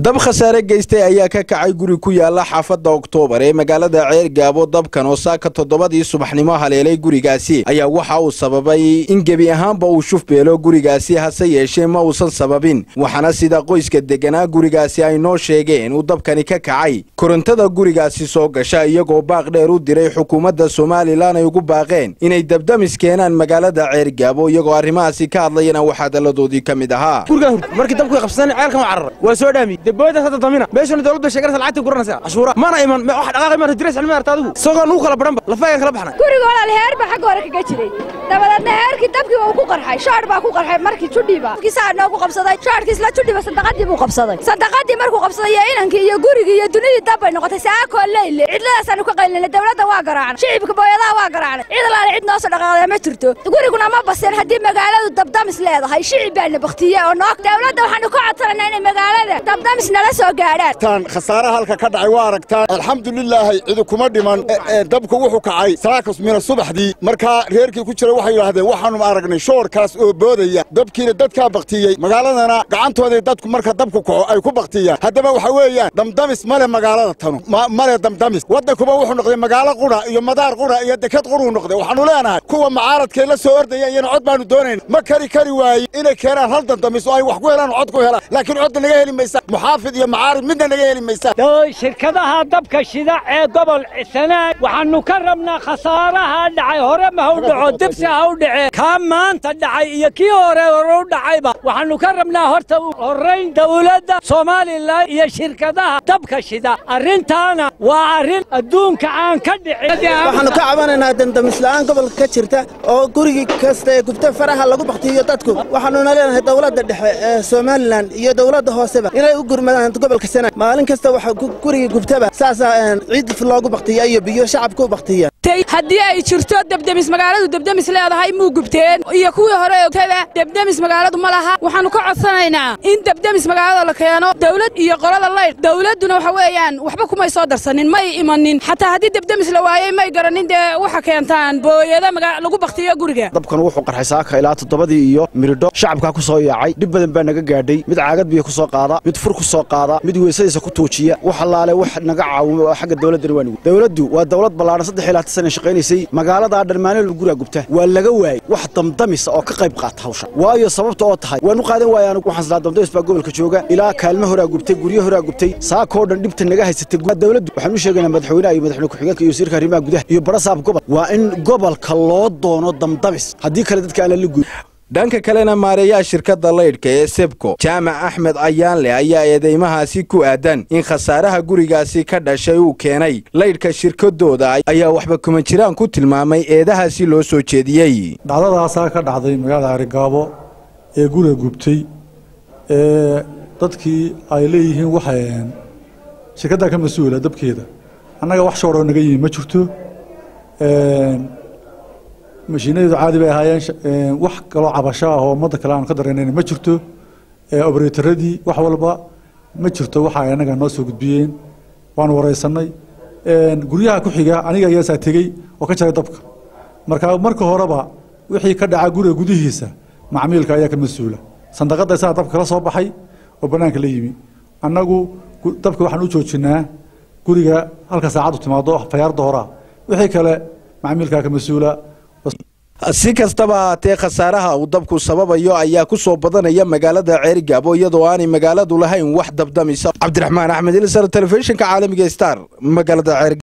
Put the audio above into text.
dab khasaare geystay ayaa ka kacay guri ku yaala xaafadda oktoobar ee magaalada ceergaabo dabkan oo saaka toddobadii subaxnimo haleelay gurigaasi ayaa waxa uu sababay in gebi ahaanba uu shuf beelo gurigaasi hase yeeshee ma uusan sababin waxaana sida qoyska degganaa gurigaasi ay noo sheegeen uu dabkani ka kacay korontada gurigaasi soo gasha iyagoo baaq dheer u diray xukuumadda somalilan ay ugu baaqeen inay dabdamis keenaan magaalada ceergaabo iyagoo arrimahaasi ka hadlayana waxaa dalladoodii ka mid ahaa markii dabku qabsadeen ceelkan waa carar waa soo dhaami debooda hadda damina meeshana dawladda sheeganaysa lacagta guranaysa cashuura mana iman wax dhaqaaqi ma direys cilmi arta adigu isagoo nugu kala baranba lafaygan kala baxnay guriga walaal heer baa xagga hore kaga jiray dabadeedna heerkii dabkii waa ku qarxay shoodh baa ku qarxay markii judhiiba kiisaa noogu qabsaday shoodhkii isla judhiba sandaqadii buu qabsaday sandaqadii markuu qabsaday iyo inankii iyo gurigii iyo dunidii dab bay noqotay saakoo leyle cidladaasaan ku qaylinay dawladda waa garaacnay shicibka booyadaha waa garaacnay cid alaale cid noo soo dhaqaaqda ma jirto guriguna ma baseen haddii magaaladu dabdamis leedahay shicib baana baktiye oo noog dawladda waxaanu ka codsanaynaa inay magaalada dabdamis nala soo gaadhaan khasaaraha halka ka dhacay waa aragtaan alxamdulilaahi cidi kuma dhiman dabku wuxuu kacay saakas mina subaxdii markaa reerkii ku jira waxay yidhaahdeen waxaanu aragnay shoorkaas oo boodaya dabkiina dadkaa baktiyey magaaladana gacantooday dadku marka dabku kaco ay ku baktiyaan haddaba waxa weeyaan damdamis male magaalada tanu male damdamis waddankuba wuxuu noqday magaalo qudha iyo madaar qudha iyo deked quruu noqday waxaanu leenahay kuwa mucaaradkay la soo ordaya iyana cod baanu doonayn ma kari kari waaye inay keenaan hal damdamis oo ay wax ku helaan cod ku helaan laakiin codda naga heli maysa muxaafid iyo macaarid midna naga heli maysa shirkadaha dabka shida ee gobol sanaag waxaannu ka rabnaa khasaaraha dhacay hore ma haw dhaco dibsi ha u dhacee kaa maanta dhacay iyo kii hore hore u dhacayba waxaannu ka rabnaa horta horrayn dawladda somalilan iyo shirkadaha dabka shida arrintaana waa arrin adduunka aan ka dhicin waxaannu ka cabanaynaa dandamisla'aan gobolka ka jirta oo gurigii kasta ee gubta faraha lagu baktiyo dadku waxaannuna leenahay dawladda dhexe ee somalilan iyo dawladda hooseba inay u gurmadaan gobolka sanaag maalin kasta waxa gurigii gubtaba saasaa ciid loogu baktiya iyo biyo shacabka u baktiya haddii ay jirto debdemis magaaladu debdemis leedahay muu gubteen iyo kuwii hore ogtada debdemis magaaladu ma laha waxaannu ka codsanaynaa in debdemis magaalada la keeno dawlad iyo qolada laydh dawladduna waxa weeyaan waxba kumay soo darsanin may imanin xataa haddii debdemis la waayey may garanin dee waxa keentaan booyada lagu baktiyo guriga dabkan wuxuu qarxay saaka ilaa toddobadii iyo miridho shacabkaa ku soo yaacay dhib badan baa naga gaadhay mid caagad biyo ku soo qaada mid fur ku soo qaada mid weysadiisa ku tuujiya wax allaale wax naga caawimo oo xagga dawladdani waa nugu dawladdu waa dawlad ballaadhan saddex ilaa sana shaqaynaysay magaaladaa dharmaaneel guraa gubta waa laga waayey wax damdamisa oo ka qayb qaata hawshan waayo sababta oo tahay waanu qaadan waaya anugu waxaan silaa damdamis baa gobolka jooga ilaa kaalmo horaa gubtay guryo horaa gubtay saakoo dhan dhibta naga haysatay dawladdu waxaan u sheegaynaa madaxweynaha iyo madaxweyne ku-xigeenka iyo wasiirka arrimaha gudaha iyo barasaab gobol waa in gobolka loo doono damdamis haddii kale dadka aan lala guud dhanka kalena maareeyaha shirkadda laydhka ee sebko jaamac axmed ayaanle ayaa eedeymahaasi ku aadan in khasaaraha gurigaasi ka dhashay uu keenay laydhka shirkadooda ayaa waxba kuma jiraan ku tilmaamay eedahaasi loo soo jeediyey dhacdadaasaa ka dhacday magaalada arigaabo ee guriga gubtay ee dadkii ay leeyihiin waxay shirkaddaa ka mas-uula dabkeeda annaga wax shooroo naga yimi ma jirto mashiinadeedu caadi bay ahaayeen wax kaloo cabasho ah oo ummadda kale aanu ka dareenayn ma jirto obratoradii wax walba ma jirto waxa ay annaga noo soo gudbiyeen waanu wareysanay guryaha ku xiga aniga ayaasaa tegey oo ka jaray dabka marka marka horeba wixii ka dhaca guriga gudihiisa macmiilka ayaa ka mas-uula sandaqadda isagaa dabka kala soo baxay oo bannaanka la yimi annagu dabka waxaan u joojinaa guriga halka saacaddu timaado fayaarda horaa wixii kale macmiilkaa ka mas-uula si kastaba haatee khasaaraha uu dabku sababayo ayaa ku soo badanaya magaalada ceerigaabo iyadoo aanay magaaladu lahayn wax dabdamisa cabdiraxmaan axmed ilsar telefishinka caalamiga star magaalada ceer